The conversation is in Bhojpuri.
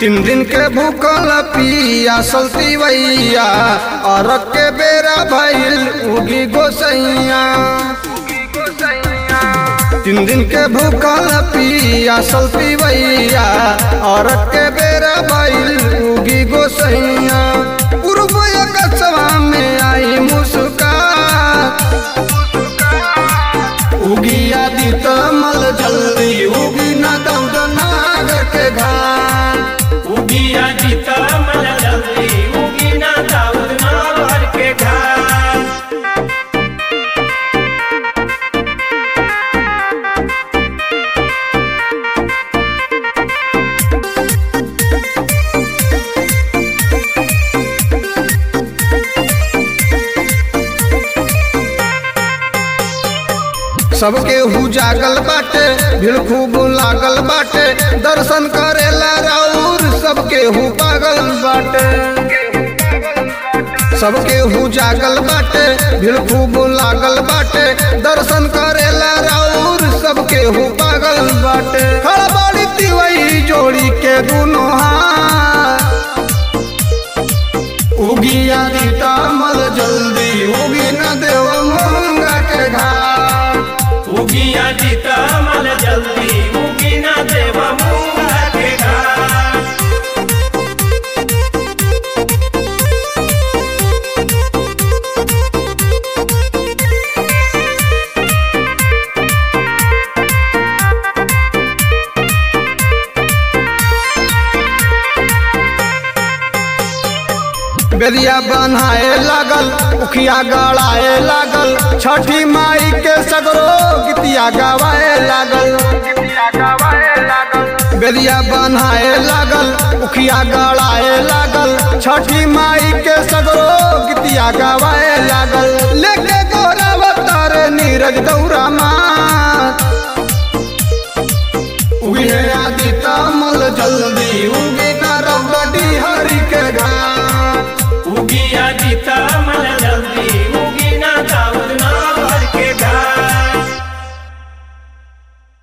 तीन दिन के भूखल पिया सलती वैया और के बेरा भइल उगी गोसैया तीन दिन के भूखल पिया सलती वैया और के बेरा भइल उगी गोसैया पूर्व कसवा में आई मुस्का उगी आदि तमल जल्दी उगी न दौद नाग के घाट उगिया जीता मल जल्दी उगी ना दाऊद नावर के घाट सबके हु जागल बाटे भीड़ खूब लागल बाटे दर्शन करेला राउर सबके हु पागल बाटे सबके हु जागल बाटे भीड़ खूब लागल बाटे दर्शन करेला राउर सबके हु पागल बाटे खड़बड़ी तिवई जोड़ी के दुनो हाथ उगी आदि तामल जल्दी उगी न देव मंगा के घाट उगिया जीता मल जल्दी उगी ना देवा मूंगा के घाट बेरिया बनाए लागल उखिया गड़ाए लागल छठी माई के सगरो गीतिया गवाए लागल बेरिया बनाए लागल उखिया गड़ाए लागल छठी माई के सगरो गीतिया गवाए लागल लेके गोरा अवतार नीरज दौरा माँ उगे आदि तमल जल्दी उगे ना रौदी हरि के घाट उगिया जीता